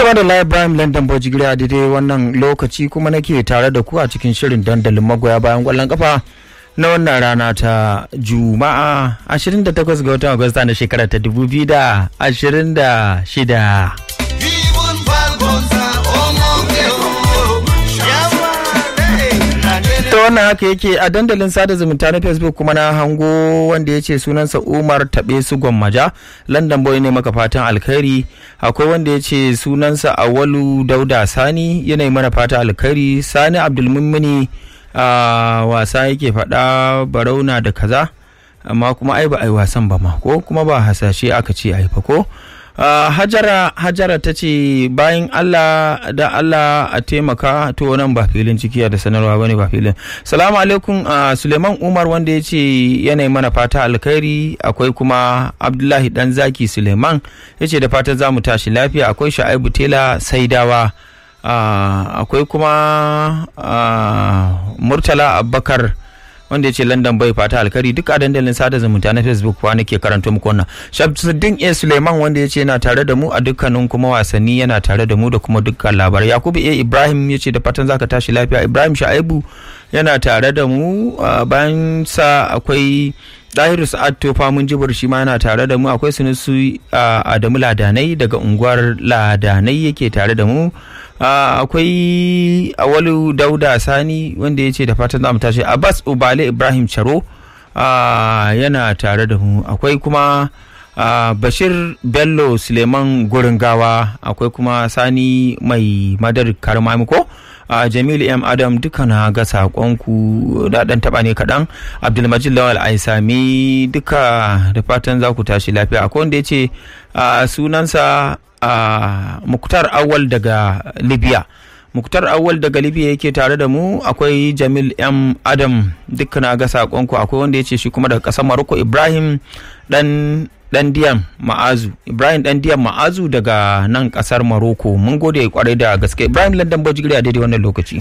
Tuma da Lai Ibrahim London Bojigiri a daidai wannan lokaci kuma nake tare da ku a cikin shirin dandalin magoya bayan kwallon kafa na wannan rana ta Juma'a 28 ga watan Agusta na shekara ta 2026. ta wannan haka yake a dandalin sada zumunta na facebook kuma na hango wanda ya ce sunansa umar taɓe su gwammaja london boy ne maka fatan alkhairi akwai wanda ya ce sunansa awalu dauda sani yanayi mana fatan alkhairi sani abdulmumini a wasa yake faɗa barauna da kaza amma kuma ai ba a yi wasan ba ma ko kuma ba hasashe aka ce ai fa ko Uh, hajara hajara ta ce bayan allah da allah a taimaka to nan ba filin cikiya da sanarwa bane ba filin salamu alaikum uh, suleiman umar wanda ya ce yanayi mana fata alkhairi akwai kuma abdullahi dan zaki suleiman ya ce da fatan za mu tashi lafiya akwai sha'aibu tela saidawa uh, akwai kuma murtala abubakar wanda ya ce london bai fata alkari duk a dandalin sada zumunta na facebook kuwa nake karanto muku wannan shamsuddin a suleiman wanda ya ce yana tare da mu a dukkanin kuma wasanni yana tare da mu da kuma dukkan labarai yakubu a ibrahim ya ce da fatan zaka tashi lafiya ibrahim sha'ibu yana tare da mu bayan sa akwai Dahiru Sa'ad Tofa mun jibir shi ma yana tare da mu akwai Sunusu Adamu Ladanai daga unguwar Ladanai yake tare da mu akwai Awalu Dauda Sani wanda ya ce da fatan za mu tashi Abbas Ubale Ibrahim Charo yana tare da mu akwai kuma Bashir Bello Suleiman Guringawa akwai kuma Sani mai madar karmamiko a jamilu m adam duka na ga saƙonku da ɗan taɓa ne kaɗan abdulmajid lawal aisami duka da fatan za ku tashi lafiya akwai wanda ya ce sunansa muktar awal daga libya muktar awal daga libya yake tare da mu akwai jamil m adam duka na ga saƙonku akwai wanda ya ce shi kuma daga ƙasar maroko ibrahim ɗan dan diyan ma'azu ibrahim dan diyan ma'azu daga nan kasar maroko mun gode kwarai da gaske ibrahim landan bojigiri a daidai wannan lokaci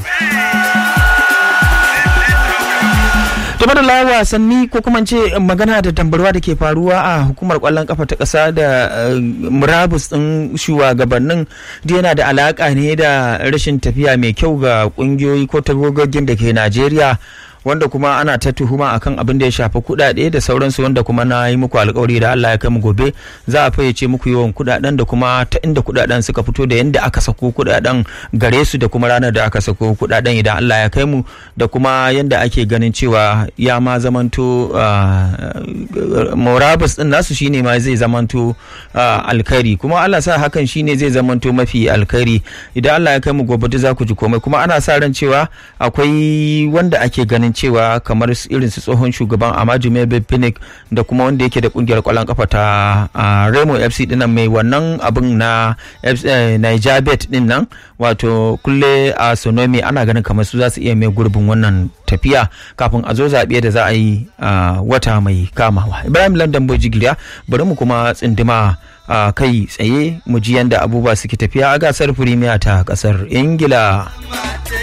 game da wasanni ko kuma ce magana da tambarwa da ke faruwa a hukumar kwallon kafa ta kasa da murabus din shugabannin da yana da alaka ne da rashin tafiya mai kyau ga kungiyoyi ko tagogogin da ke najeriya wanda kuma ana ta tuhuma akan abin da ya shafi kuɗaɗe da sauransu wanda kuma na yi muku alkawari da Allah ya kai mu gobe za a fayyace muku yawan kuɗaɗen da kuma ta inda kuɗaɗen suka fito da yadda aka sako kuɗaɗen gare su da kuma ranar da aka sako kuɗaɗen idan Allah ya kai mu da kuma yadda ake ganin cewa ya ma zamanto morabus din nasu shine ma zai zamanto alkhairi kuma Allah sa hakan shine zai zamanto mafi alkhairi idan Allah ya kai mu gobe za ku ji komai kuma ana sa ran cewa akwai wanda ake ganin cewa kamar irin su tsohon shugaban Amaju Mebe Pinnick da kuma wanda yake da kungiyar kwallon kafa ta Remo FC dinnan mai wannan abin na Niger Bet din nan wato kulle a Sonomi ana ganin kamar su za su iya mai gurbin wannan tafiya kafin a zo zaɓe da za a yi wata mai kamawa. Ibrahim London Bojigiriya bari mu kuma tsindima a kai tsaye mu ji yadda abubuwa suke tafiya a gasar firimiya ta kasar Ingila.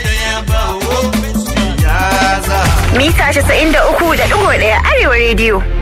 mita 93.1 arewa rediyo